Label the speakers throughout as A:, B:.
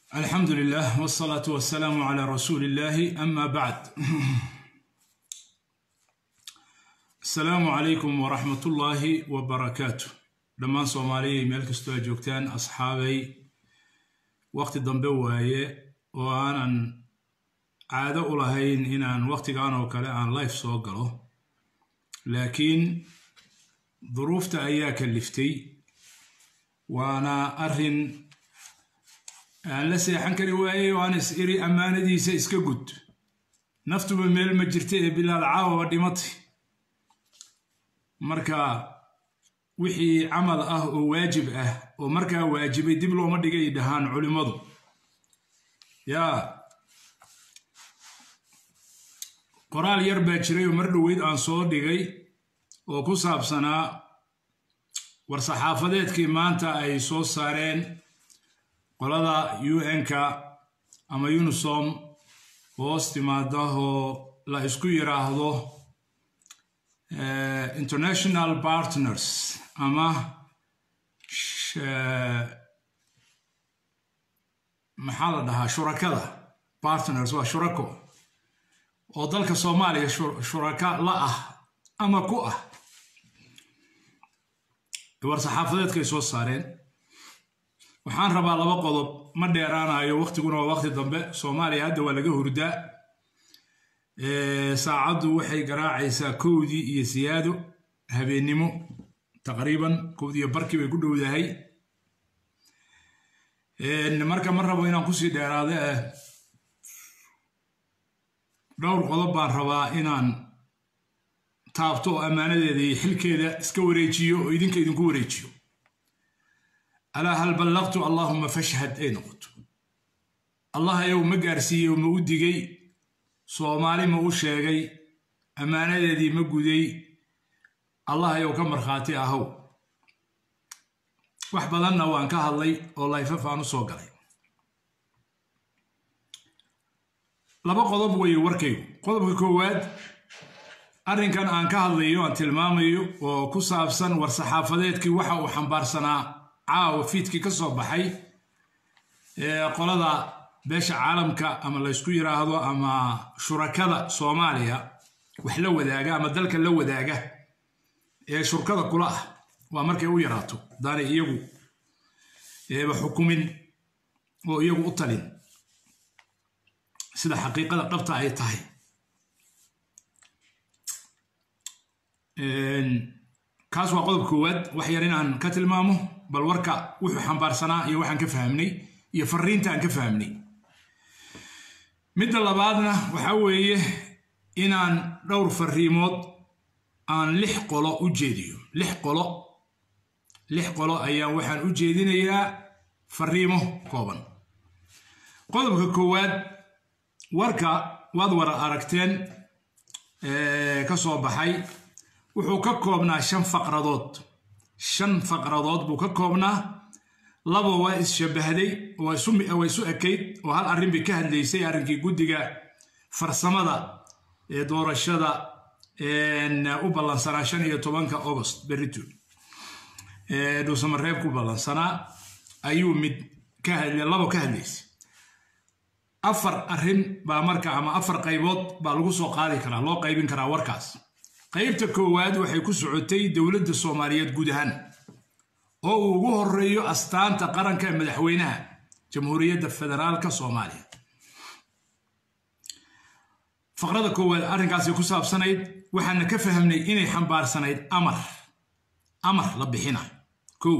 A: alxamdu lilah wsalaatu wasalaamu calaa rasuuli illahi ama bacd asalaamu calaykum waraxmat ullaahi wabarakaatu dhammaan soomaaliyay meel kastoo aad joogtaan asxaabay waqti dambe waaye oo aanan caado u lahayn inaan waqtigan oo kale aan life soo galo laakiin duruufta ayaa kaliftay waana arrin aan la seexan kari waayey oo aan is iri ammaanadiisa iska gud naftuba meel ma jirta ee bilaal caawaba dhimatay marka wixii camal ah oo waajib ah oo markaa waajibay dib looma dhigay dhahaan culimmadu yaa qoraal yar baa jiray oo mar dhoweyd aan soo dhigay oo ku saabsanaa war-saxaafadeedkii maanta ay soo saareen qolada un-ka ama unisom hoos timaada oo la isku yiraahdo international partners ama maxaa la dhahaa shurakada partners waa shurako oo dalka soomaaliya shuraka la ah ama ku ah war-saxaafadeedkay soo saareen waxaan rabaa laba qodob ma dheeraanayo waqtiguna waa waqti dambe soomaaliya hadda waa laga hurdaa saacaddu waxay garaacaysaa kowdii iyo siyaado habeennimo taqriiban kowdii iyo barkii bay ku dhowdahay marka ma rabo inaan kusii dheeraado ah dhowr qodob baan rabaa inaan taabto oo ammaanadeeda iyo xilkeeda iska wareejiyo oo idinka idinku wareejiyo alaa hal ballaqtu allaahuma fashhad ay noqoto allah ayagu ma gaarsiiyey ma u digay soomaali ma u sheegay ammaanadeedii ma guday allah ayagu ka markhaati ahow wax badanna waan ka hadlay oo layfaf aan u soo galay laba qodob weeye warkaygu qodobka koowaad arrinkan aan ka hadlayo aan tilmaamayo oo ku saabsan war-saxaafadeedkii waxa uu xambaarsanaa caawa fiidkii ka soo baxay qolada beesha caalamka ama laysku yiraahdo ama shurakada soomaaliya wax la wadaaga ama dalka la wadaaga ee shurkada kula ah waa markay u yaraato daanay iyagu eeba xukumin oo iyagu u talin sida xaqiiqada dhabta ay tahay kaas waa qodob koowaad wax yar inaan ka tilmaamo bal warka wuxuu xambaarsanaa iyo waxaan ka fahmnay iyo fariinta aan ka fahmnay midda labaadna waxaa weeye inaan dhowr fariimood aan lix qolo u jeediyo lix qolo lix qolo ayaan waxaan u jeedinayaa fariimo kooban qodobka koowaad warka waad wara aragteen ka soo baxay wuxuu ka koobnaa shan faqradood shan faqradood buu ka koobnaa laba waa is-shabahday waa isu ekayd oo hal arrin bay ka hadlaysay arrinkii guddiga farsamada ee doorashada u ballansanaa shan iyo tobanka agost berito dhuusamareeb ku ballansanaa ayuu mid ka hadlay labo ka hadlaysay afar arrin baa marka ama afar qaybood baa lagu soo qaadi karaa loo qaybin karaa warkaas qaybta koowaad waxay ku socotay dowladda soomaaliyeed guud ahaan oo uu ugu horeeyo astaanta qaranka ee madaxweynaha jamhuuriyadda federaalka soomaaliya faqrada koowaad arrinkaasay ku saabsanayd waxaana ka fahmnay inay xambaarsanayd amar amar la bixina kow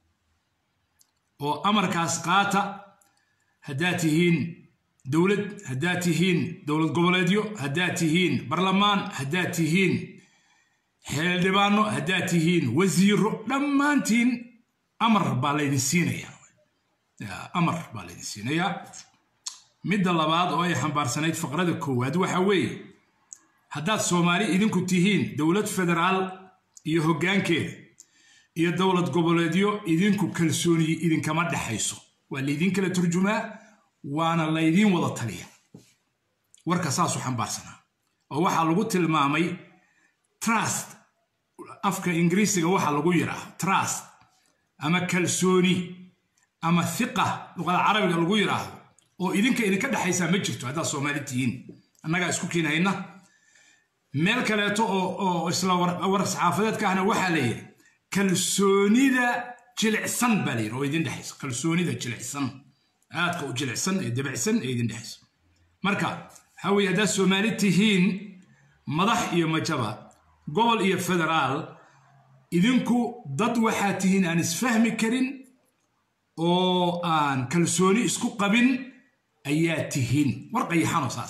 A: oo amarkaas qaata haddaad tihiin dowlad haddaad tihiin dowlad goboleedyo haddaad tihiin barlamaan haddaad tihiin xeeldhibaano haddaad tihiin wasiiro dhammaantiin amar baa laydin siinayaa amar baa laydin siinayaa midda labaad oo ay xambaarsanayd faqrada koowaad waxa weeye haddaad soomaali idinku tihiin dowlad federaal iyo hoggaankeeda iyo dowlad goboleedyo idinku kalsooniyi idinkama dhexayso waa laydin kala turjumaa waana laydiin wada taliya warka saasuu xambaarsanaa oo waxaa lagu tilmaamay trust afka ingiriisiga waxaa lagu yiraa trust ama kalsooni ama hiqa luqada carabiga lagu yidhaahdo oo idinka idinka dhexaysaa ma jirto haddaad soomaali tihiin annagaa isku keenhayna meel kaleeto oo isla war saxaafadeedka ahna waxaa la yidhi kalsoonida jilicsan baa la yidhi oo idin dhexaysa kalsoonida jilicsan aadka u jilicsan ee dabacsan ee idin dhexaysa marka waxaa weeye haddaad soomaali tihiin madax iyo majaba gobol iyo federaal idinku dad waxaa tihiin aan isfahmi karin oo aan kalsooni isku qabin ayaa tihiin war qayaxanoo saas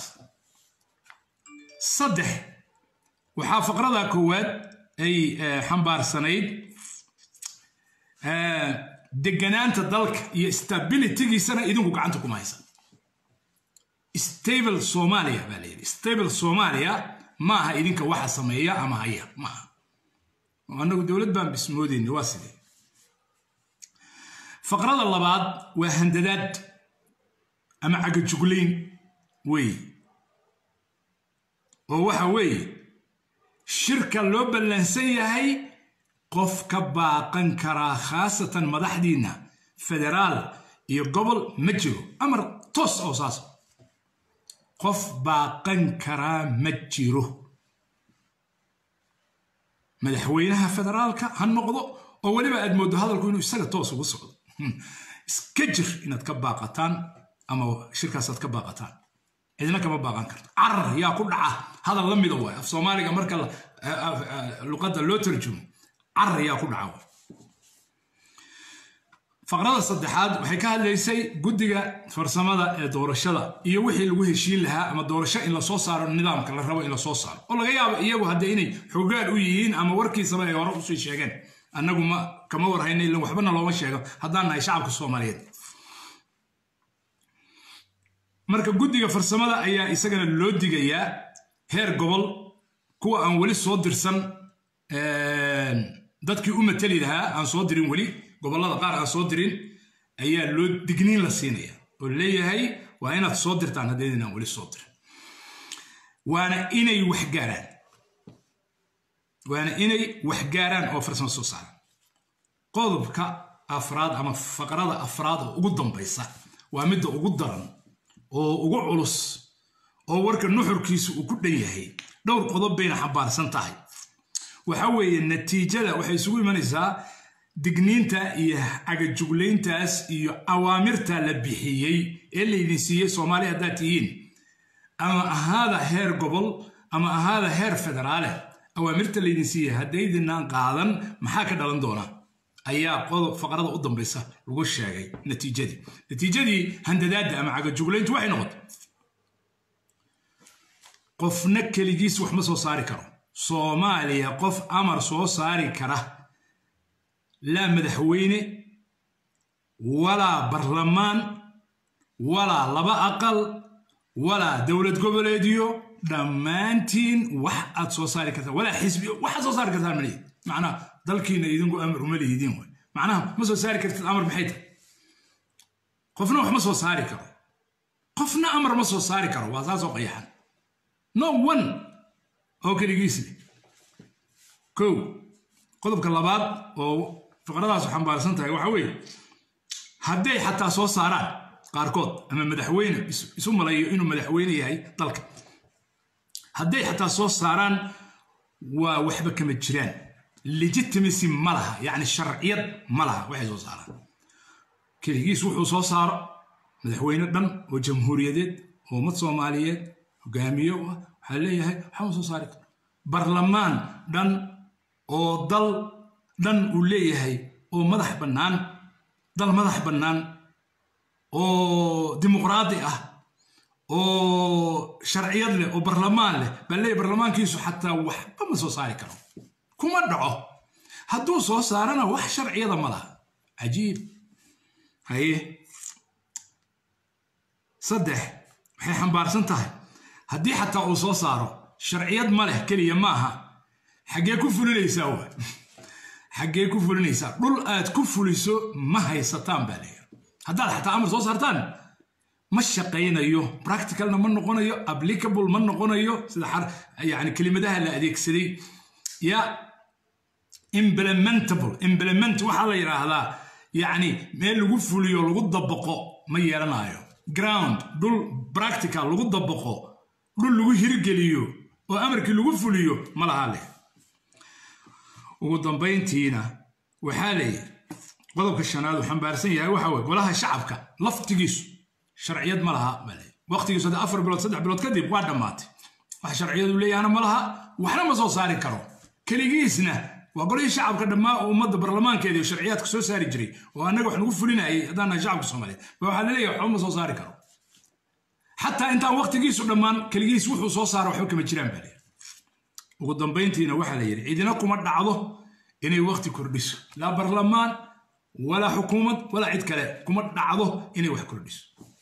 A: saddex waxaa faqrada koowaad ay xambaarsanayd deganaanta dalka iyo stabilitygiisana idinku gacanta kuma haysan stable somalia baa la yidhi stable somalia maaha idinka waxa sameeya ama haya maaha annagu dowlad baan bismoodeyna waa sidee faqrada labaad waa handadaad ama cagajuglayn weeye oo waxa weeye shirka loo ballansan yahay qof ka baaqan karaa khaasatan madaxdiinna federaal iyo gobol ma jiro amar toos oo saas qof baaqan karaa ma jiro madaxweynaha federaalka ha noqdo oo weliba aad mooddo hadalku inuu isaga toos ugu socdo iska jir inaad ka baaqataan ama shirkaasaad ka baaqataan cidna kama baaqan karto carar yaa ku dhaca hadal la mida waay af soomaaliga marka luqadda loo tarjumo carar yaa ku dhaca waay faqrada saddexaad waxay ka hadlaysay guddiga farsamada ee doorashada iyo wixii lagu heshiin lahaa ama doorasho in lasoo saaro nidaamka la rabo in lasoo saaro oo laga yaabo iyagu haddee inay xogaan u yihiin ama warkiisaba ay hore usii sheegeen annagu ma kama warhayna ilan waxbana looma sheego haddaan nahay shacabka soomaaliyeed marka guddiga farsamada ayaa isagana loo digayaa heer gobol kuwa aan weli soo dirsan dadkii u mateli lahaa aan soo dirin weli gobollada qaar aan soo dirin ayaa loo digniin la siinaya oo leeyahay waa inaad soo dirtaan haddaydin aan weli soo dirin waana inay waxgaaraan waana inay waxgaaraan oo farsamo soo saaraan qodobka afraad ama faqrada afraad oo ugu dambaysa waa midda ugu daran oo ugu culus oo warka nuxurkiisa uu ku dhan yahay dhowr qodob bayna xambaarsan tahay waxa weeye natiijada waxay isugu imanaysaa digniinta iyo cagajuglayntaas iyo awaamirta la bixiyey ee laydin siiyey soomaaliya haddaad tihiin ama ahaada heer gobol ama ahaada heer federaale awaamirta laydin siiyey haddaydinaan qaadan maxaa ka dhalan doona ayaa qodob faqrada u dambaysa lagu sheegay natiijadii natiijadii handadaadda ama cagajuglayntu waxay noqotay qofna keligiis wax ma soo saari karo soomaaliya qof amar soo saari kara laa madaxweyne walaa barlamaan walaa laba aqal walaa dowlad goboleedyo dhammaantiin wax aad soo saari kartaan walaa xisbi waxaad soo saari kartaan malihi macnaha dalkiina idinku amar uma lihidiin way macnaha ma soo saari kartid amar maxay tahay qofna wax ma soo saari karo qofna amar ma soo saari karo waa saasoo qayaxan no one oo keligiisle kow qodobka labaad oo fiqradaasu xambaarsan tahay waxa weeye hadday xataa soo saaraan qaarkood ama madaxweyne isu malayo inuu madaxweyne yahay dalka hadday xataa soo saaraan waa waxba kama jiraan legitimacy ma laha yacni sharciyad ma laha waxay soo saaraan keligiis wuxuu soo saaro madaxweyne dhan oo jamhuuriyadeed oo ummad soomaaliyeed hogaamiye u ah waxaa leeyahay waxama soo saari karo barlamaan dhan oo dal dhan uu leeyahay oo madax bannaan dal madax bannaan oo dimuqraadi ah oo sharciyad leh oo barlamaan leh baa leeyahay barlamaankiisu xataa waxba ma soo saari karo kuma dhaco hadduu soo saarana wax sharciyada ma laha cajiib haye saddex waxay xambaarsan tahay haddii xataa uu soo saaro sharciyad ma leh keliya ma aha xaggee ku fulinaysaa wa xaggee ku fulinaysaa dhul aad ku fuliso ma haysataan baa leeyahay haddaad xataa amar soo saartaan ma shaqaynayo practicalna ma noqonayo applicable ma noqonayo sida yani kelimadaha la adeegsaday ya implementable implement waxaa la yidhaahdaa yacni meel lagu fuliyo lagu dabaqo ma yeelanayo ground dhul practical lagu dabaqo dhul lagu hirgeliyo oo amarkii lagu fuliyo ma lahaa leh ugu dambayntiina waxaa leeyahy qodobka shanaad uu xambaarsan yahay waxa weye golaha shacabka laftigiisu sharciyad ma laha baa leeyahy waqtigiisu hadda afar bilood saddex bilood kadib waa dhammaatay wax sharciyadu leeyahana ma laha waxna ma soo saari karo keligiisna waa golihii shacabka dhammaa ummadda barlamaankeeda iyo sharciyaadka soo saari jiray oo annaga wax nagu fulinayay haddaan nahay shacabka soomaaliyeed ba waxaa laleeyahay waxba ma soo saari karo xataa intaan waqtigiisu dhammaan keligiis wuxuu soo saara waxba kama jiraan baa leeyahy ugu dambayntiina waxaa la yidhi cidina kuma dhacdo inay waqti kordhiso laa barlamaan walaa xukuumad walaa cid kale kuma dhacdo inay wax kordhiso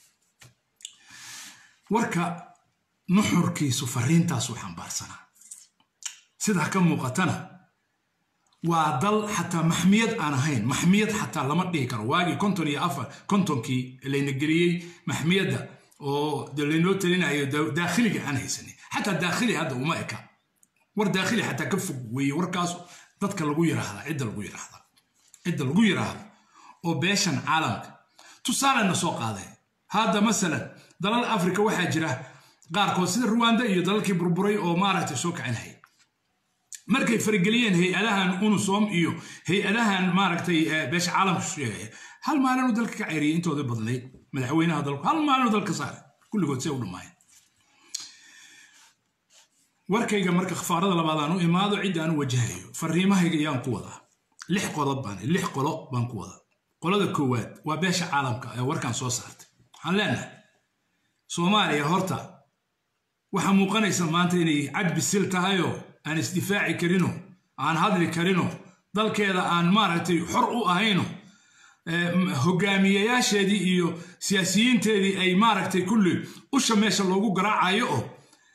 A: warka nuxurkiisu fariintaasuu xambaarsanaa sidaa ka muuqatana waa dal xataa maxmiyad aan ahayn maxmiyad xataa lama dhihi karo waagii konton iyo afar kontonkii layna geliyey maxmiyadda oo laynoo talinayo daakhiliga aan haysanin xataa daakhili hadda uma eka war daakhili xataa ka fog weeye warkaas dadka lagu yiraahda cidda lagu yiraahda cidda lagu yiraahdo oo beeshan caalamka tusaalena soo qaaday hadda masalan dalal afrika waxaa jira qaarkood sida ruwanda iyo dalalkii burburay oo maaragtay soo kacinhaya markay farageliyeen hay-adahan unusom iyo hay-adahan maaragtay beesha caalamka sheegaya hal maalinuu dalka ka ceyriyay intooda badnayd madaxweynaha dalku hal maalinuu dalka saaray kulligood see u dhammaayeen warkayga marka khafaarada labaad aan u imaado cidda aan u wajahayo fariimahayga ayaan ku wadaa lix qodob baan lix qolo baan ku wadaa qolada koowaad waa beesha caalamka ee warkan soo saartay waxaan leenahay soomaaliya horta waxaa muuqanaysa maanta inay cad bisil tahayoo aan isdifaaci karino aan hadli karino dalkeeda aan maaragtay xor u ahayno hogaamiyayaasheedii iyo siyaasiyiinteedii ay maaragtay kulli usha meesha loogu garaacayo oo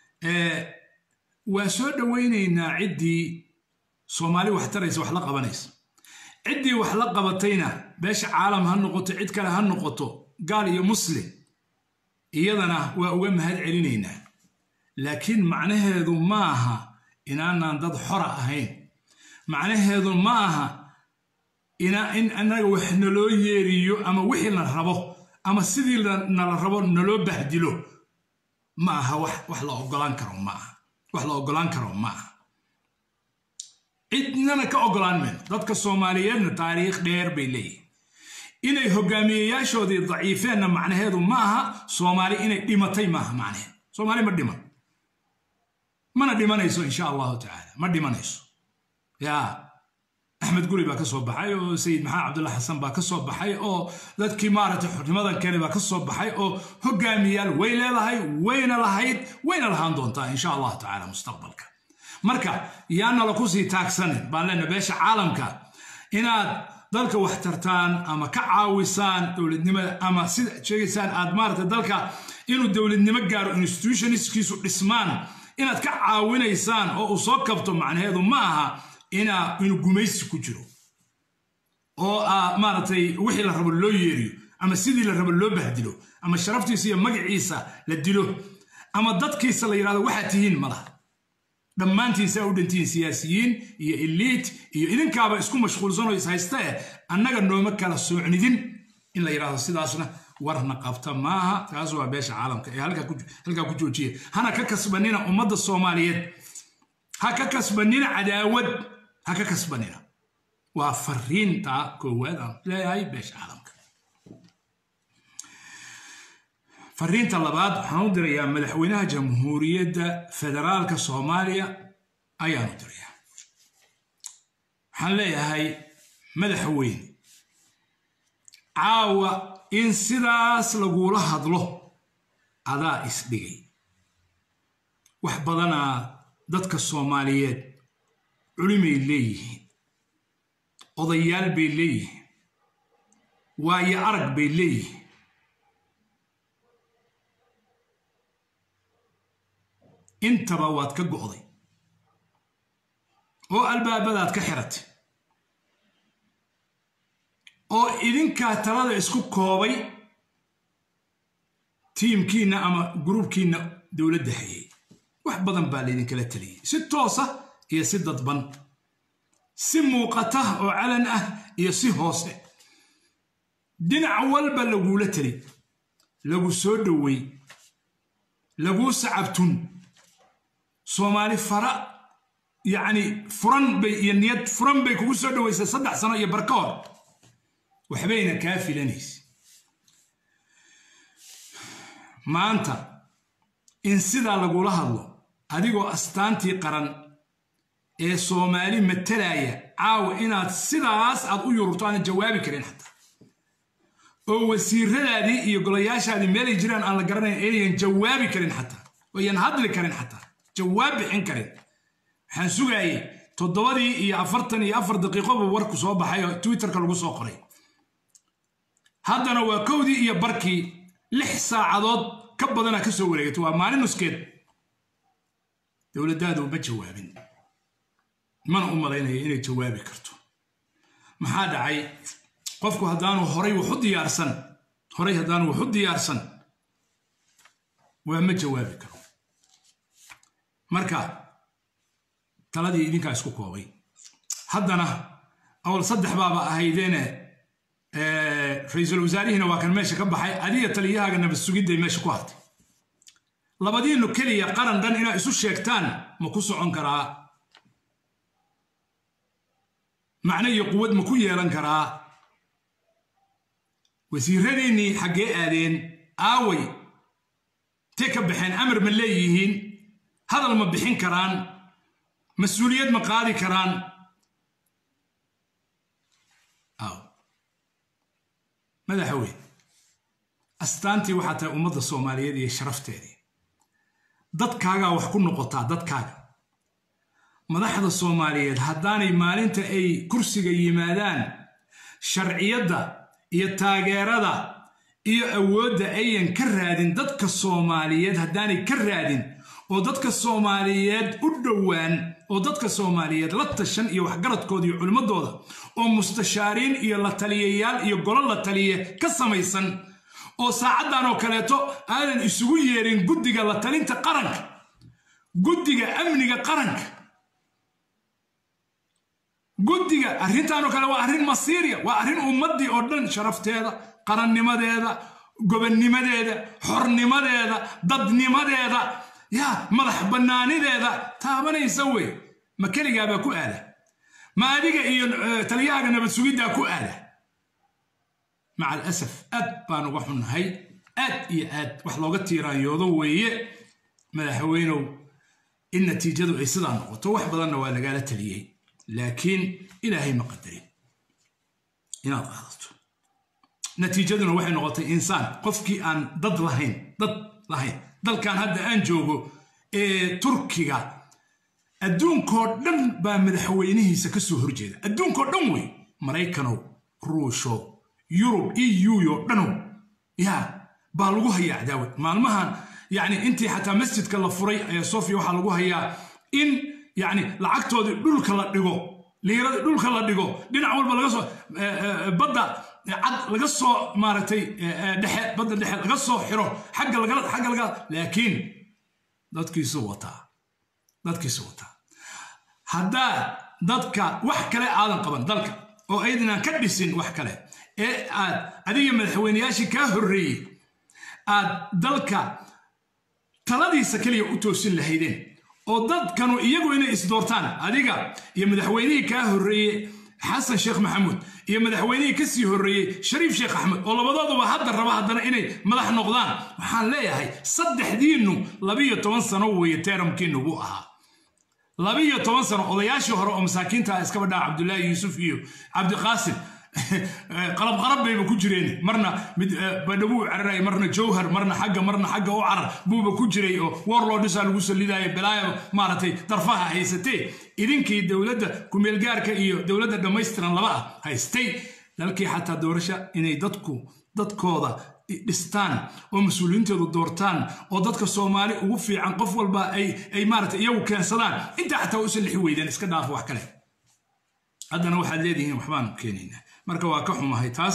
A: waa soo dhowaynaynaa ciddii soomaali wax taraysa wax la qabanaysa ciddii wax la qabatayna beesha caalam ha noqoto cid kale ha noqoto gaal iyo muslim iyadana waa uga mahad celinaynaa laakiin macnaheedu ma aha inaanaan dad xora ahayn macnaheedu ma aha in annaga wax naloo yeeriyo ama wixii la rabo ama sidii nala rabo naloo bahdilo ma aha wax la ogolaan karo ma aha wax la ogolaan karo ma aha cidnana ka ogolaan mayno dadka soomaaliyeedna taariikh dheer bay leeyihin inay hogaamiyeyaashoodii daciifeenna macnaheedu ma aha soomaali inay dhimatay maaha macnaheedu soomaali ma dhiman mana dhimanayso insha allahu tacaala ma dhimanayso yaa axmed guri baa ka soo baxay oo sayid maxamed cabdulla xasan baa ka soo baxay oo dadkii maaragtay xurnimadan kale baa ka soo baxay oo hogaamiyaal way leedahay wayna lahayd wayna lahaan doontaa insha allahu tacaala mustaqbalka marka yaanala kusii taagsanin baan leena beesha caalamka inaad dalka wax tartaan ama ka caawisaan dowladnimada ama sida sheegaysaan aad maaragtay dalka inuu dowladnimo gaaro institutionistkiisu dhismaan inaad ka caawinaysaan oo uu soo kabto macnaheedu ma aha inuu gumaysi ku jiro oo maaragtay wixii la rabo loo yeeriyo ama sidii la rabo loo bahdilo ama sharaftiisa iyo magaciisa la dilo ama dadkiisa la yidhahdo waxaad tihiin ma laha dhammaantiisa u dhantihiin siyaasiyiin iyo eliit iyo idinkaaba isku mashquulsanoo is haysta eh annaga nooma kala soocnidin in la yidhahdo sidaasna warna qabta maaha taas waa beesha caalamka ee halkaa ku joojiya hana ka kasbanina ummadda soomaaliyeed ha ka kasbanina cadaawad ha ka kasbanina waa fariinta koowaad aan leeyahay beesha caalamka fariinta labaad waxaan u dirayaa madaxweynaha jamhuuriyadda federaalka soomaaliya ayaan u dirayaa waxaan leeyahay madaxweyne caawa in sidaas lagula hadlo adaa isdhigay wax badanaa dadka soomaaliyeed culimay leeyihiin odayaal bay leeyihiin waayo arag bay leeyihiin intaba waad ka go'day oo albaabadaad ka xiratay oo idinkaa talada isku koobay tiimkiinna ama gruubkiinna dowladda hayay wax badan baa laydinkala taliyey si toosa iyo si dadban si muuqata oo calan ah iyo si hoose dhinac walba laguula tali lagu soo dhowey laguu sacabtun soomaali fara yacni furan bay iyo niyad furan bay kugu soo dhoweysay saddex sano iyo bar ka hor waxbayna kaa filanaysa maanta in sidaa lagula hadlo adigoo astaantii qaran ee soomaali matalaya caawa inaad sidaas aad u yururto aanan jawaabi karin xataa oo wasiiradaadii iyo golayaashaadii meelay jiraan aan la garanayn aynayan jawaabi karin xataa oyan hadli karin xataa jawaab bixin karin waxaan sugaayey toddobadii iyo afartan iyo afar daqiiqoba warku soo baxay oo twitterka lagu soo qoray haddana waa kowdii iyo barkii lix saacadood ka badana ka soo wareegatay waa maalin nuskeed dowladdaadu ma jawaabin mana u malaynaya inay jawaabi karto maxaa dhacay qofku haddaanu horay wax u diyaarsan horay haddaanu wax u diyaarsan waa ma jawaabi karo marka taladii idinkaa isku koobay haddana awal saddex baaba ahaydeene ra-iisul wasaarihiina waa kan meesha ka baxay adiga taliyahaaga nabad sugidday meesha ku hartay labadiinu keliya qaran dhan inaa isu sheegtaan ma ku socon karaa macno iyo quwad ma ku yeelan karaa wasiiradiinnii xaggee aadeen aaway intay ka baxeen amar ma leeyihiin hadal ma bixin karaan mas-uuliyad ma qaadi karaan aw madaxweyne astaantii waxaa tahay ummadda soomaaliyeed iyo sharafteedii dadkaagaa wax ku noqotaa dadkaaga madaxda soomaaliyeed haddaanay maalinta ay kursiga yimaadaan sharciyadda iyo taageerada iyo awoodda ayan ka raadin dadka soomaaliyeed haddaanay ka raadin oo dadka soomaaliyeed u dhowaan oo dadka soomaaliyeed la tashan iyo waxgaradkooda iyo culimmadooda oo mustashaariin iyo la taliyayaal iyo golo la taliye ka samaysan oo saacaddan oo kaleeto aadan isugu yeerin guddiga la talinta qaranka guddiga amniga qaranka guddiga arrintaanoo kale waa arrin masiiriya waa arrin ummaddii oo dhan sharafteeda qarannimadeeda gobonnimadeeda xornimadeeda dadnimadeeda yaa madax bannaanideeda taabanaysa wey ma keligaabaa ku aada ma adiga iyo taliyahaaga nabad sugiddaa ku aada maca alasaf aad baan uga xunnahay aad iyo aad wax looga tiiraanyoodo weeye madaxweynow in natiijadu ay sidaa noqoto wax badanna waa lagaala taliyey laakiin ilaahay ma qadarin inaad qaadato natiijaduna waxay noqotay insaan qofkii aan dad lahayn dad lahayn dalkan hadda aan joogo ee turkiga adduunkoo dhan baa madaxweynihiisa ka soo horjeeda adduunkoo dhan wey maraykanow ruusho yurub euyo dhanow yaa baa lagu hayaa cadaawad maalmahan yacni intii xataa masjidka la furay ee sofia waxaa lagu hayaa in yacni lacagtoodii dhulka la dhigo liiradii dhulka la dhigo dhinac walba laga soo badda cad laga soo maaragtay dhexe badda dhexe laga soo xiro xagga lagala xagga laga laakiin dadkiisu wataa dadkiisu wataa haddaa dadka wax kale aadan qaban dalka oo aydanaan ka dhisin wax kale ee aad adiga madaxweyneyaashii kaa horreeyey aad dalka taladiisa keliya u toosin lahaydeen oo dadkanu iyagu inay isdoortaan adiga iyo madaxweynihii kaa horreeyey xasan sheekh maxamuud iyo madaxweynihii ka sii horreeyey shariif sheekh axmed oo labadooduba hadda raba haddana inay madax noqdaan waxaan leeyahay saddexdiinnu labiyo toban sano weeye teeramkiinnu buu ahaa labiyo toban sano odayaashii hore oo masaakiinta ah iskaba dhaca cabdulaahi yuusuf iyo cabdiqaasim qalab qarab bayba ku jireen marna mid badhabuu cararay marna jowhar marna xagga marna xagga u carar buuba ku jiray oo warlordhisaa lagu sallidaayo balaaya maaragtay darfaha haysatee idinkii dowladda kumeelgaarka iyo dowladda dhammaystiran laba ah haystay dalkii xataa doorasha inay dadku dadkooda dhistaan oo mas-uuliyiintooda doortaan oo dadka soomaali ugu fiican qof walba ay maaragtay iyagu keensadaan intaa xataa usa lixi weydaan iska dhaafo wax kale haddana waxaad leedihiin waxbaan keenaynaa marka waa ka xumahay taas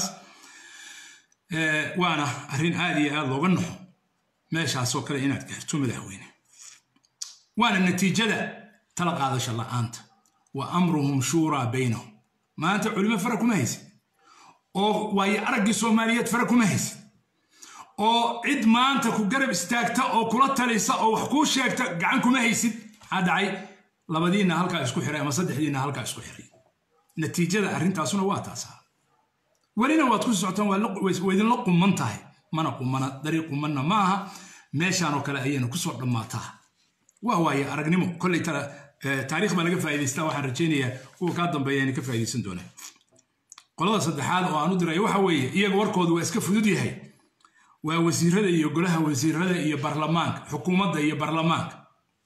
A: waana arrin aad iyo aad looga naxo meeshaasoo kale inaad gaarto madaxweyne waana natiijada tala qaadasha la'aanta wa amruhum shuuraa baynahum maanta culimo fara kuma haysid oo waayo araggii soomaaliyeed fara kuma haysid oo cid maanta ku garab istaagta oo kula talisa oo wax kuu sheegta gacan kuma haysid maxaa dhacay labadiinna halkaa isku xiray ama saddexdiinna halkaa isku xiray natiijada arrintaasuna waa taasaa welina waad ku socotaan waa idinla quman tahay mana qumana dariiq qumanna ma aha meeshaan oo kale ayayna kusoo dhammaataa waa waaye aragnimo kolley taariikh baa laga faa'idaystaa waxaan rajaynayaa kuwa kaa dambeeya inay ka faa'iidaysan doonaan qolada saddexaad oo aan u diray waxa weeye iyaga warkoodu waa iska fudud yahay waa wasiirada iyo golaha wasiirada iyo barlamaanka xukuumadda iyo barlamaanka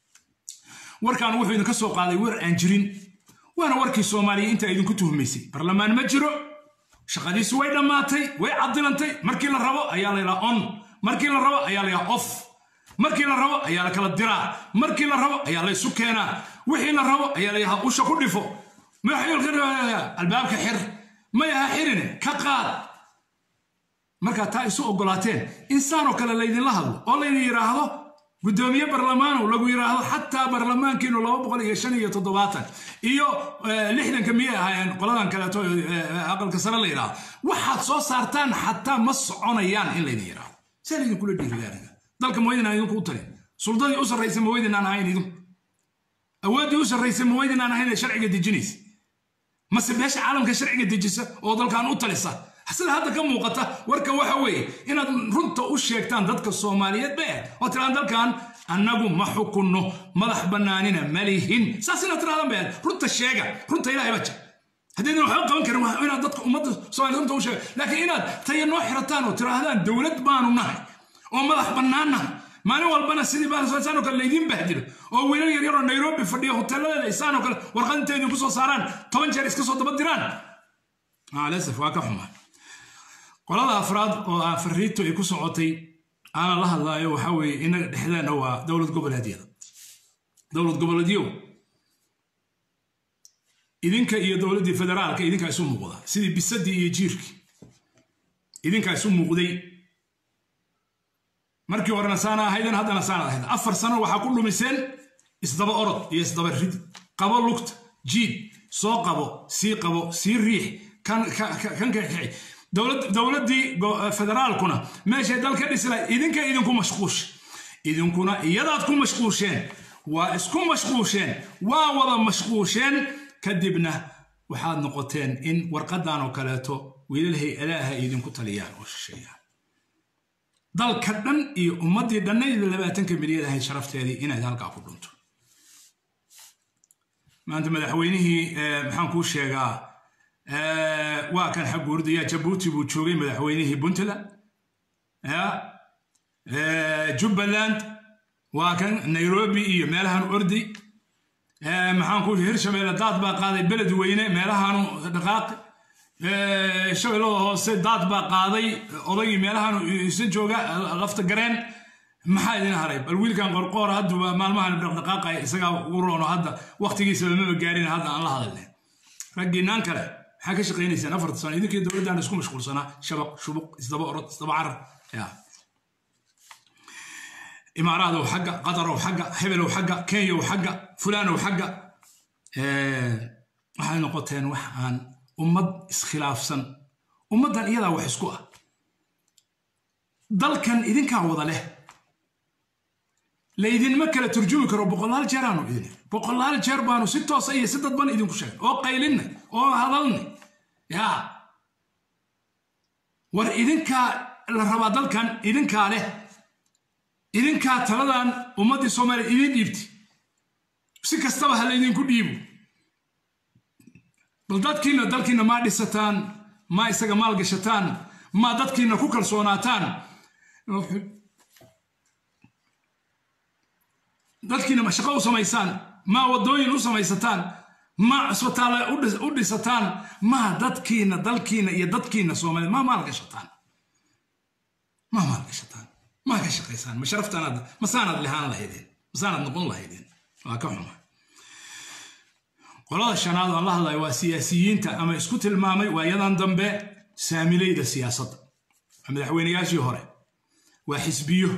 A: warkan wuxuu idinka soo qaaday war aan jirin waana warkii soomaaliya intaa idinku tuhmaysay barlamaan ma jiro shaqadiisu way dhammaatay way cadilantay markii la rabo ayaa la yidhaha on markii la rabo ayaa la yidhaha off markii la rabo ayaa la kala diraa markii la rabo ayaa la isu keenaa wixii la rabo ayaa la yidhaha usha ku dhifo albaabka xir may aha xirine ka qaad markaa taa isu ogolaateen insaanoo kale laydinla hadlo oo laydin yidhaahdo guddoomiye barlamaanow lagu yidhaahdo xataa barlamaankiinu laba boqol iyo shan iyo toddobaatan iyo lixdanka miyay ahaayeen qoladan kaleeto aqalka sare la yidhaahdo waxaad soo saartaan xataa ma soconayaan in laydin yidhaahdo see laydinkula dhiirigaaniga dalka mawaydinaan idinku u talin suldadii u sarraysa mawaydinaan ahayn idinku awooddii u sarraysa mawaydinaan ahayn ee sharciga dejinaysa mase beesha caalamka sharciga dejisa oo dalkan u talisa sida hadda ka muuqata warka waxa weeye inaad runta u sheegtaan dadka soomaaliyeed be oo tiraan dalkan annagu ma xukunno madax bannaanina malihin saas inaad tirahdaan be runta sheega runta ilahay baja haddaydan waxba qaban karin waa inaad dadka ummadda soomaliya runta u sheega laakiin inaad taya noo xirataan oo tiraahdaan dowlad baanu nahay oo madax bannaan nahay maalin walbana sidii baanoo kale laydiin bahdilo oo wiilal yaryar oo nairobi fadhiya hoteeladeeda isaanoo kale warqad intay idinku soo saaraan toban jeer iska soo daba diraan lasaf waa ka xumaa qolada afraad oo ah fariintu ay ku socotay aanan la hadlaayo waxaa weeye inaga dhexdeenna waa dowlad goboleedyada dowlad goboleedyow idinka iyo dowladdii federaalka idinkaa isu muuqda sidii bisadii iyo jiirkii idinkaa isu muuqday markii horena saana ahayden haddana saana ahayd afar sano waxaa ku dhumiseen isdaba orod iyo isdaba rid qabo lugta jiid soo qabo sii qabo sii riix kan kakici dowladdii federaalkuna meeshay dal ka dhisi lahayd idinka idinku mashquusha idinkuna iyadaad ku mashquusheen waa isku mashquusheen waa wada mashquusheen kadibna waxaad noqoteen in warqadan oo kaleeto wiilal hay-adaha idinku taliyaan oo shisheeyaan dalka dhan iyo ummaddii dhannayda labaatanka milyan ahayd sharafteedii inaad halkaa ku dhunto maanta madaxweynihii maxaan kuu sheegaa waa kan xaguurdaya jabuuti buu joogay madaxweynihii puntland jubbaland waa kan nairobi iyo meelahan ordi maxaan ku hirshabeelle daad baa qaaday beled weyne meelahanu dhaqaaqi shabeellada hoose daad baa qaaday odaygii meelahanu isa jooga lafta gareen maxaa idin haray bal wiilkan qorqoor hadduba maalmahan dhaqdhaqaaqaya isagaa ugu roono hadda waqtigiisaba maba gaarin hadda aan la hadalne raggiinaan kale maxaa ka shaqaynaysaan afarta sano idinkii dowladdan isku mashquulsanaa shabaq shubuq isdaba orod isdaba carar ya imaaraadow xagga qatarow xagga hebelow xagga kenyaw xagga fulaanow xagga waxay noqoteen wax aan ummad iskhilaafsan ummaddan iyadaa wax isku ah dalkan idinkaa wada leh laydinma kala turjumi karo boqolaal jeeraanu idin boqolaal jeer baanu si toosa iyo si dadban idinku sheegay oo qaylinay oo hadalnay yaa war idinkaa la rabaa dalkan idinkaa leh idinkaa taladan ummaddii soomaaliya idin dhiibti si kastaba ha laydinku dhiibo bal dadkiina dalkiina maa dhisataan maa isaga maal gashataan maa dadkiina ku kalsoonaataan dadkiina ma shaqo u samaysaan maa waddooyin u samaysataan maa cisbitaalla u dhisataan maa dadkiina dalkiina iyo dadkiina soomaaliya maa maal gashataan maa maal gashataan maa ka shaqaysaan ma sharaftaanaad masaanaad lehaan lahaydeen masaanaad noqon lahaydeen waa ka xuma qolada shanaad aan la hadlayo waa siyaasiyiinta ama isku tilmaamay waayadan dambe saamilayda siyaasadda waa madaxweynayaashii hore waa xisbiyo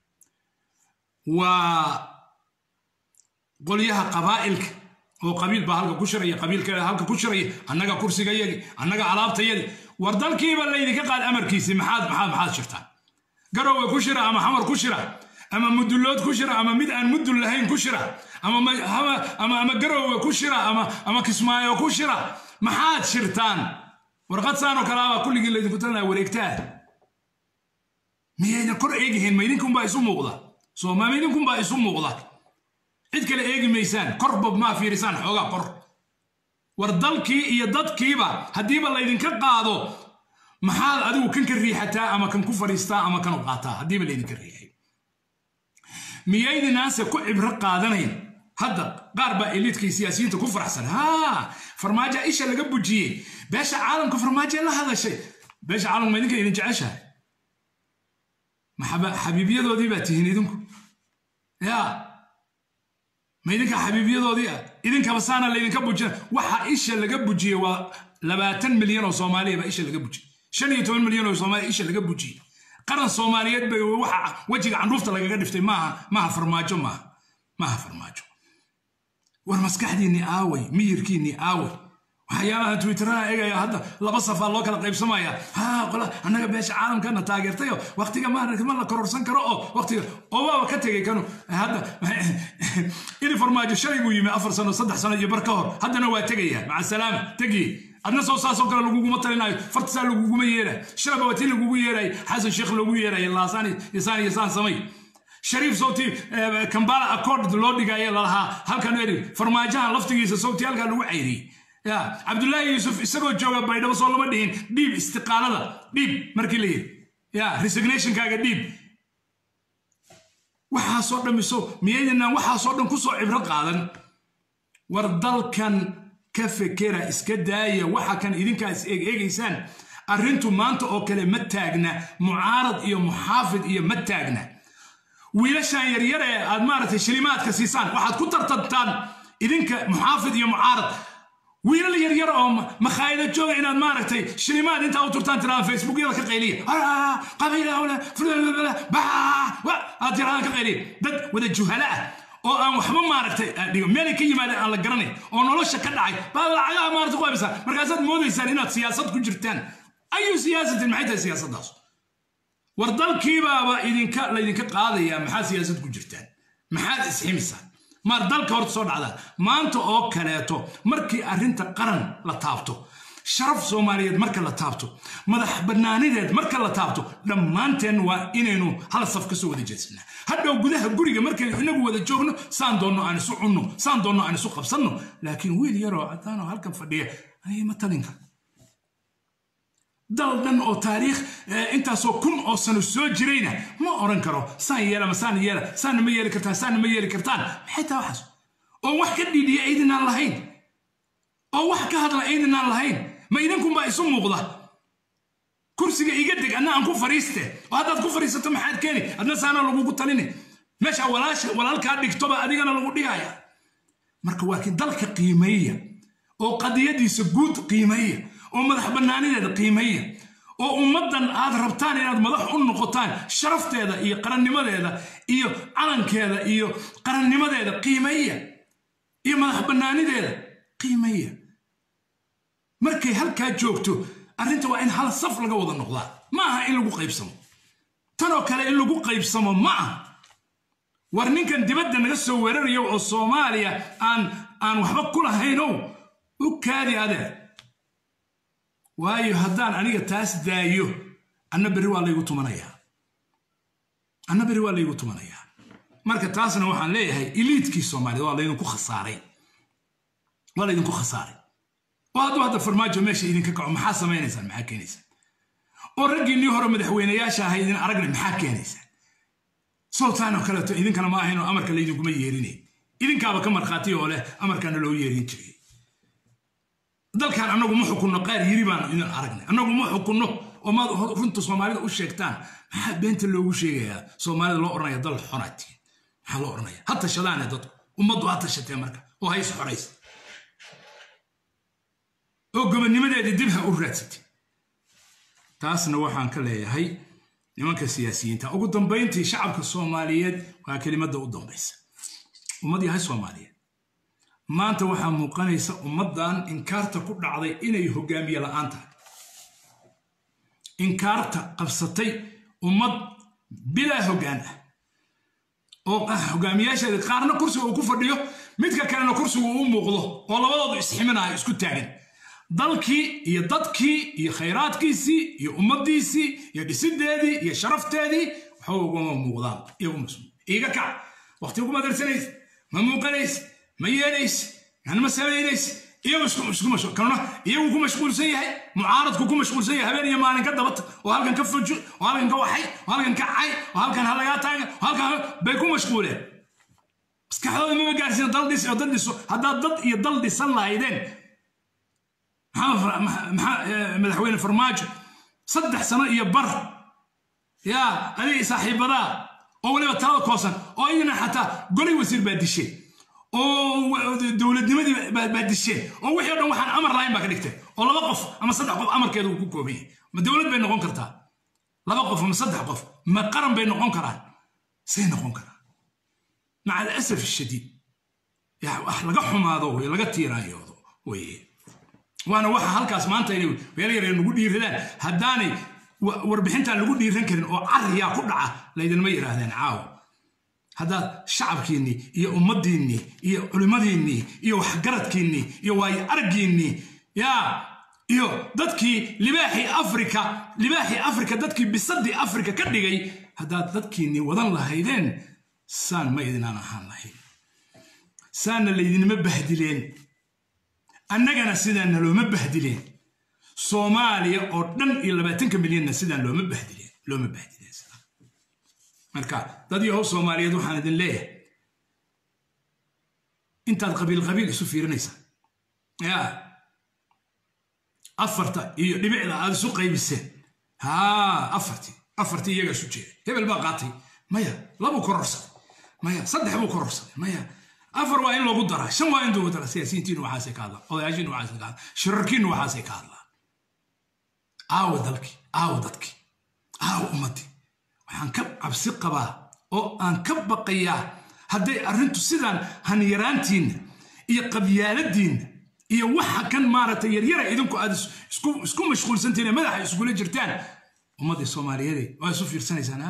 A: waa qolyaha qabaa'ilka oo qabiil baa halka ku shiraya qabiilka halka ku shiraya annaga kursigayagi annaga alaabtayadi war dalkiiba laydinka qaad amarkiisii maxaad maxaad maxaad shirtaan garowe ku shira ama xamar ku shira ama mudullood ku shira ama mid aan mudul lahayn ku shira ama garowe ku shira ama kismaayo ku shira maxaad shirtaan warqad saanoo kalaabaa kulligii laydinku talinaya wareegtaa miyayna kor eegihiin ma idinkunbaa isu muuqda sooma idinkunbaa isu muuqda cid kale eegi maysaan korba maa fiirisaan xoogaa kor war dalkii iyo dadkiiba haddiiba laydinka qaado maxaad adigu kan ka riixataa ama kan ku fadhiistaa ama kan u qaataa haddiiba laydinka riixay miyaydinaanse ku cibro qaadanayn hadda qaar baa eliidkii siyaasiyiinta ku faraxsan haa farmaajo isha laga bujiyey beesha caalamka farmaajo la hadashay beesha caalamka ma idinka idin jeceshahay xabiibyadoodii baa tihiin idinku yaa ma idinka xabiibyadoodii ah idinkaba saana laydinka bujina waxa isha laga bujiyey waa labaatan milyan oo soomaaliya baa isha laga bujiyey shan iyo toban milyan oo soomaaliya isha laga bujiyey qaran soomaaliyeed bay waxa wejiga candhuufta lagaga dhiftay maaha maaha farmaajo maaha maaha farmaajo war maskaxdiinni aaway miyirkiinni aaway waxyaalaha twitteraha eegaya hadda laba safaa loo kala qaybsamaya ha qola annaga beesha caalamkana taageertayo waqtiga maaragta ma la kororsan karo oo waqtiga oo waaba ka tegay kanu hadda ini farmaajo shalay buu yimi afar sano saddex sano iyo bar ka hor haddana waa tegaya maca salaama tegi adna soo saasoo kale laguguma talinayo fartisaa laguguma yeerayo shalaba waa tii lagugu yeerayo xasan sheekh loogu yeerayo laasaan yasaan yasaan samay shariif sawti kambala accord loo dhigaya lalahaa halkan eri farmaajahan laftigiisa sawti halkaa lagu cayriyey ya cabdullaahi yuusuf isagoo jooga baydhabo soo lama dhihin dhiib istiqaalada dhiib markii la yidhi ya resignationkaaga dhiib waxaasoo dhan miso miyaydinaan waxaasoo dhan kusoo cibro qaadan war dalkan ka fekera iska daaya waxa kan idinkaas eegeegaysaan arrintu maanta oo kale ma taagna mucaarad iyo muxaafid iyo ma taagna wiilashan yaryar ee aad maaragtay shilimaadka siisaan waxaad ku tartantaan idinka muxaafid iyo mucaarad wiilal yaryar oo makhaayado jooga inaad maaragtay shilimaad intaa u turtaan tiraan facebookyada ka qayliya aad tiraan ka qayliya dad wada juhala ah oo aan waxba maaragtay dhigo meelay ka yimaadeen aan la garanayn oo nolosha ka dhacay baa lacagaha maarata ku haybisaan markaasaad moodaysaan inaad siyaasad ku jirtaan ayu siyaasatin maxay tahay siyaasaddaas war dalkiibaaba idinka laydinka qaadayaa maxaad siyaasad ku jirtaan maxaad isximisaan maar dalka horta soo dhacdaa maanta oo kaleeto markii arrinta qaran la taabto sharaf soomaaliyeed marka la taabto madax bannaanideed marka la taabto dhammaanteen waa inaynu hal saf ka soo wada jeedsanaa hadhow gudaha guriga markaynu inagu wada joogno saan doonno aan isu cunno saan doonno aan isu qabsanno laakiin wiil yaroo cadaanoo halkan fadhiya aniga ma talinka dal dhan oo taariikh intaasoo kun oo sano soo jirayna ma oran karo saan yeela ma saan yeela saanna ma yeeli kartaan saanna ma yeeli kartaan maxay tahay waxaas oo wax ka dhiidhiya aydinaan lahayn oo wax ka hadla aydinaan lahayn ma idinkunbaa isu muuqda kursiga iga deg adna aan ku fariiste oo haddaad ku fariisato maxaad keeni adna saana lagugu talini meesha walaalkaa dhigtoba adigana lagu dhigaya marka waa kii dalka qiimeeya oo qadiyadiisa guud qiimeeya oo madax bannaanideeda qiimeeya oo ummaddan aad rabtaan inaad madax u noqotaan sharafteeda iyo qarannimadeeda iyo calankeeda iyo qarannimadeeda qiimeeya iyo madax bannaanideeda qiimeeya markay halkaa joogto arrinta waa in hal saf laga wada noqdaa ma aha in lagu qaybsamo tanoo kale in lagu qaybsamo ma aha war ninkan dibadda naga soo weerarayo oo soomaaliya aan aan waxba ku lahaynow u kaadi adeer waayo haddaan aniga taas daayo anna berri waa laygu tumanayaa anna berri waa laygu tumanayaa marka taasna waxaan leeyahay iliidkii soomaaliyed waa laydinku khasaaray waa laydinku khasaaray oo hadduu hadda farmaajo meesha idinka kaco maxaa samaynaysaan maxaa keenaysaan oo raggiinnii hore madaxweynayaasha ahay idin aragna maxaa keenaysaan sowtaan oo kaleeto idinkana ma ahayn oo amarka laydinkuma yeerinay idinkaaba ka markhaati oo leh amarkaana loo yeerin jiray dalkan annagu ma xukunno qaar yiri baan idin aragnay annagu ma xukunno oo maad runta soomaalida u sheegtaan maxaa beenta loogu sheegayaa soomaalida loo odhanaya dal xonaatiin maxaa loo odhanaya ha tashadaane dadku ummaddu ha tashatee marka oo ha is xoraysa oo gobonnimadeedii dib ha u raadsatay taasna waxaan ka leeyahay nimanka siyaasiyiinta ugu dambayntii shacabka soomaaliyeed waa kelimadda u dambaysa ummad yahay soomaaliyeed maanta waxaa muuqanaysa ummaddan inkaarta ku dhacday inay hogaamiye la'aan tahay inkaarta qabsatay ummad bilaa hoggaan ah oo hogaamiyaasheeda qaarna kursiga uu ku fadhiyo midka kalena kursigu uu muuqdo oo labadoodu isximinayo isku taagan dalkii iyo dadkii iyo khayraadkiisii iyo ummaddiisii iyo dhisideedii iyo sharafteedii waxba ugama muuqdaan iiga kac waqti uguma darsanays ma muuqanays ma yeelays yani ma samaynays iyagu ku mashquulsan yahay mucaaradku ku mashquulsan yahay habeen iyo maalin ka dabata oo halkan ka fujo oo halkan ka waxay oo halkan ka cay oo halkan halagaa taagan oo halkan bay ku mashquuleen maskaxdooda mama gaarsiina dal dhis oo dad dhiso haddaad dad iyo dal dhisan lahaydeen madaxweyne farmaajo saddex sano iyo bar yaa adig saaxiibadaa oo weliba talada koosan oo iyana xataa goli wasiir baa disheen oo dowladnimadii baa disheen oo wixii o dhan waxaan amar lahayn baa ka dhigteen oo laba qof ama saddex qof amarkeeda uu ku kooban yahay ma dowlad bay noqon kartaa laba qof ama saddex qof ma qaran bay noqon karaan say noqon karaan maca alasaf shadiid wax laga xumaado wey laga tiiraayoodo weye waana waxa halkaas maanta inay meel yar nagu dhiiradaan haddaanay warbixintaan lagu dhiiran karin oo cariyaa ku dhaca laydinma yidhaahdeen caawa haddaad shacabkiinnii iyo ummaddiinnii iyo culimmadiinnii iyo waxgaradkiinnii iyo waayo araggiinnii yaa iyo dadkii libaaxii afrika libaaxii afrika dadkii bisadii afrika ka dhigay haddaad dadkiinnii wadan lahaydeen saan ma idinaan ahaan lahayn saanna laydinma bahdileen annagana sidaan nalooma bahdileen soomaaliya oo dhan iyo labaatanka milyanna sidaan looma bahdileen looma bahdileen sidaan marka dad yahow soomaaliyeed waxaan idin leeyahay intaad qabiil qabiil isu fiirinaysa yaa afarta iyo dhibicda aad isu qaybiseen haa afartii afartii iyagaa isu jeeda hebel baa qaatay maya labuu kororsaday maya saddex buu kororsaday maya afar waa in loogu daraa shan waa in loogu daraa siyaasiyiintiinu waxaasay ka hadlaan odayaashiinu waxaasay ka hadlaan shirarkiinu waxaasay ka hadlaan aawa dalkii aawa dadkii aawa ummaddii waxaan ka cabsi qabaa oo aan ka baqayaa hadday arrintu sidaan hanyaraantiinna iyo qabyaaladiinna iyo waxa kan maaragtay yaryara idinku aad isku mashquulsantiin ee madaxa iskula jirtaan ummaddii soomaaliyeed waa isu fiirsanaysaan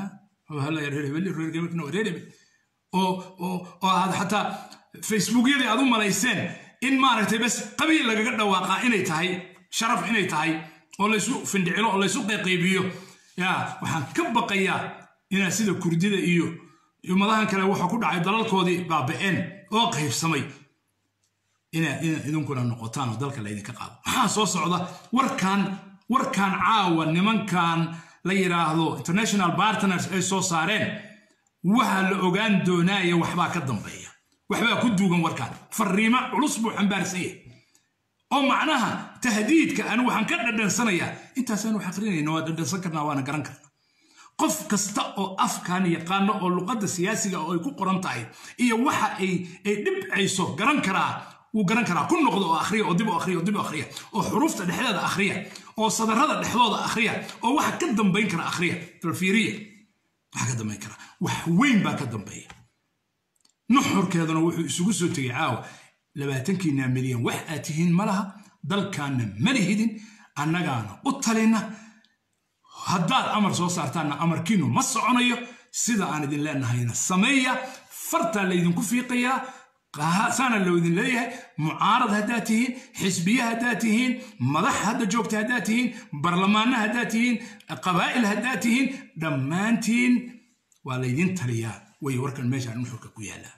A: oo aad xataa facebookyadii aad u malayseen in maaragtay bas qabiil lagaga dhawaaqaa inay tahay sharaf inay tahay oo laysu findhicilo oo laysu qayqaybiyo yaa waxaan ka baqayaa inaad sida kurdida iyo ummadahan kale waxa ku dhacay dalalkoodii baaba'een oo qaybsamay inaad idinkuna noqotaan oo dalka laydinka qaado maxaa soo socda warkan warkan caawa nimankan la yidhaahdo international partners ay soo saareen waxaa la ogaan doonaya waxbaa ka dambeeya waxbaa ku duugan warkaan fariimo culus buu xambaarsan yahay oo macnaha tahdiidka anu waxaan ka dhadhansanayaa intaasaanu xaqrinayna waa dhadhansan karnaa waana garan karnaa qof kasta oo afkan yaqaano oo luqadda siyaasiga oo ay ku qoran tahay iyo waxa ay dhibcayso garan karaa wuu garan karaa ku noqdo oo akhriya oo dib u akhriya oo dib u akhriya oo xuruufta dhexdeeda akhriya oo sadarrada dhexdooda akhriya oo waxa ka dambayn kara akhriya dalfiiriya waxa ka dambayn kara wax weyn baa ka dambeeya nuxurkeeduna wuxuu isugu soo tegay caawa labaatankiina milyan wax aad tihiin ma laha dalkaanna ma lihidin annagaana u talina haddaad amar soo saartaanna amarkiinu ma soconayo sida aan idin leenahayna sameeya fartaa laydinku fiiqayaa saana loo idin leeyahay mucaarad haddaad tihiin xisbiye haddaad tihiin madax hadda joogta haddaad tihiin barlamaanna haddaad tihiin qabaa'il haddaad tihiin dhammaantiin waa laydin taliyaa way warkan meeshaan nuxurka ku yaallaa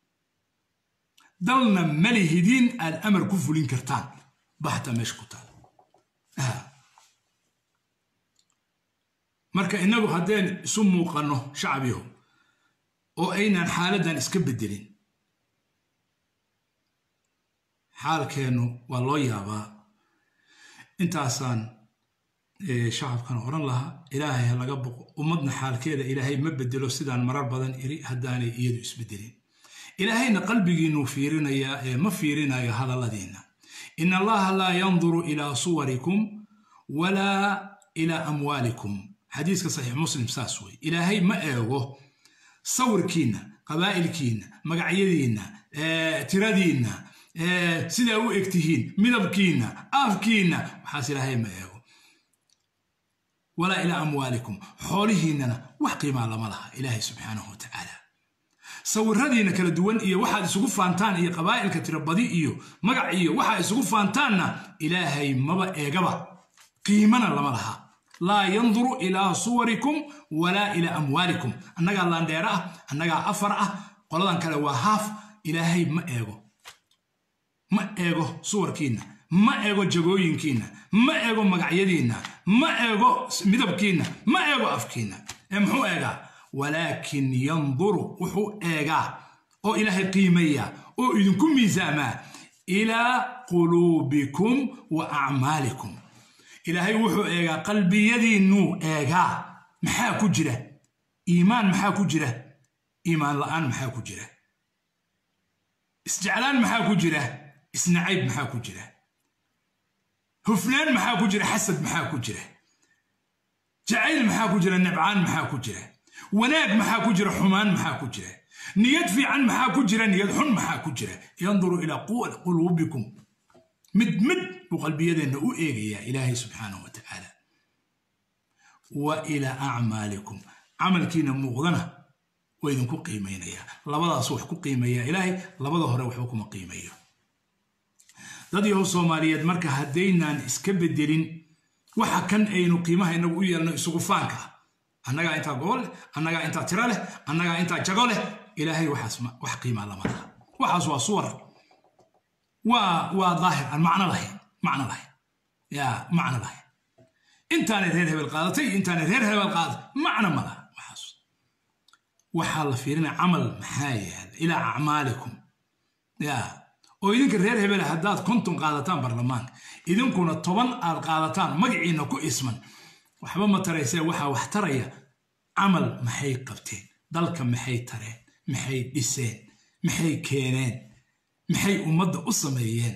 A: dalna malihidiin aad amar ku fulin kartaan baxta meesha ku taal marka innagu haddeen isu muuqanno shacbiyo oo aynaan xaaladdan iska beddelin xaalkeennu waa loo yaabaa intaasaan shacabkana odhan lahaa ilaahay ha laga boqo ummadna xaalkeeda ilaahay ma bedelo sidaan marar badan iri haddaanay iyadu isbedelin ilaahayna qalbigiinuu fiirinayaa ee ma fiirinayo hadalladiinna in allaha laa yanduru ilaa suwarikum walaa ilaa amwaalikum xadiiska saxiix muslim saas wey ilaahay ma eego sawirkiinna qabaa'ilkiinna magacyadiinna tiradiinna sidaa u egtihiin midabkiinna afkiinna waxaas ilaahay ma eego walaa ilaa amwaalikum xoolihiinnana wax qiimaa lama laha ilaahay subxaanahu watacaala sawiradiina kala duwan iyo waxaad isugu faantaan iyo qabaa'ilka tirabadi iyo magac iyo waxaad isugu faantaanna ilaahay maba eegaba qiimana lama laha laa yanduru ilaa suwarikum walaa ilaa amwaalikum annagaa laandheera ah annagaa afar ah qoladan kale waa haaf ilaahay ma eego ma eego suwarkiinna ma eego jagooyinkiinna ma eego magacyadiinna ma eego midabkiinna ma eego afkiinna ee muxuu eegaa walaakin yanduru wuxuu eegaa oo ilaahay qiimeeyaa oo idinku miisaamaa ilaa quluubikum wa acmaalikum ilaahay wuxuu eegaa qalbiyadiinnuu eegaa maxaa ku jira iimaan maxaa ku jira iimaan la'aan maxaa ku jira isjeclaan maxaa ku jira isnacayb maxaa ku jira hufnaan maxaa ku jira xasad maxaa ku jira jacayl maxaa ku jira nibcaan maxaa ku jira wanaag maxaa ku jira xumaan maxaa ku jira niyad fiican maxaa ku jira niyad xun maxaa ku jira yanduru ilaa quluubikum mid mid buu qalbiyadeenna u eegayaa ilaahay subxaanahu wa tacaala wa ilaa acmaalikum camalkiina muuqdana waa idinku qiimaynayaa labadaas wax ku qiimeeyaa ilaahay labada hore waxba kuma qiimeeyo dad yahow soomaaliyeed marka haddaynaan iska bedelin waxa kan aynu qiimaha inagu u yeelno isugu faanka ah annagaa intaa gobol leh annagaa intaa tiro leh annagaa intaa jago leh ilaahay waxaas wax qiimaa lama laha waxaas waa suwar waa waa daahir aan macno lahayn macno lahayn yaa macno lahayn intaanay reer hebel qaadatay intaanay reer hebel qaadatay macno ma laha waxaas waxaa la fiirinaya camal maxaa yaala ilaa acmaalikum yaa oo idinka reer hebel haddaad konton qaadataan baarlamaanka idinkuna toban aad qaadataan magaciina ku isman waxba ma taraysee waxaa wax taraya camal maxay qabteen dalka maxay tareen maxay dhiseen maxay keeneen maxay ummadda u sameeyeen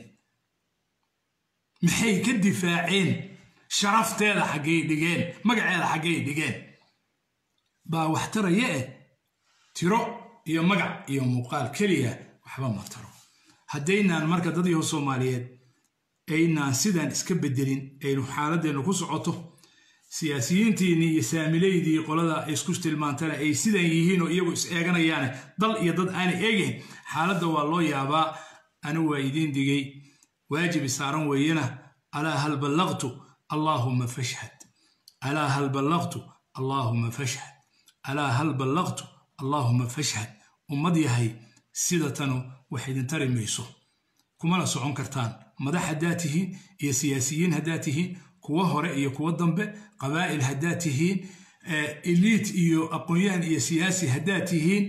A: maxay ka difaaceen sharafteeda xaggay dhigeen magaceeda xaggay dhigeen baa wax taraya eh tiro iyo magac iyo muuqaal keliya waxba ma taro haddaynaan marka dad yaho soomaaliyeed aynaan sidaan iska bedelin aynu xaaladeennu ku socoto siyaasiyiintiinii iyo saamileydii qolada isku tilmaantana ay sidan yihiin oo iyagu is eeganayaane dal iyo dad aanay eegayn xaaladda waa loo yaabaa anigu waa idiin digay waajibi saaran weeyena alaa hal ballaqtu allaahumma fashhad alaa hal ballaqtu allaahumma fashhad alaa hal ballaqtu allaahumma fashhad ummad yahay sida tanu wax idin tari mayso kumana socon kartaan madax haddaad tihiin iyo siyaasiyiin haddaad tihiin kuwa hore iyo kuwa dambe qabaa'il haddaad tihiin eliit iyo aqoon-yahan iyo siyaasi haddaad tihiin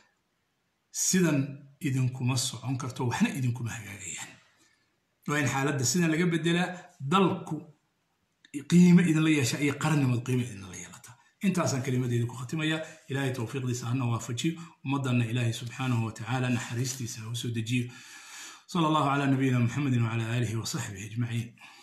A: sidan idinkuma socon karto waxna idinkuma hagaagayaan waa in xaaladda sidan laga bedelaa dalku qiime idinla yeesha iyo qarannimad qiime idinla yeelataa intaasaan kelimadeeda ku khatimaya ilaahay towfiiqdiisa hana waafajiyo ummaddanna ilaahay subxaanahu watacaala naxariistiisa ha u soo dejiyo sala allahu calaa nabiyina muxamedin wacala aalihi wasaxbihi ajmaciin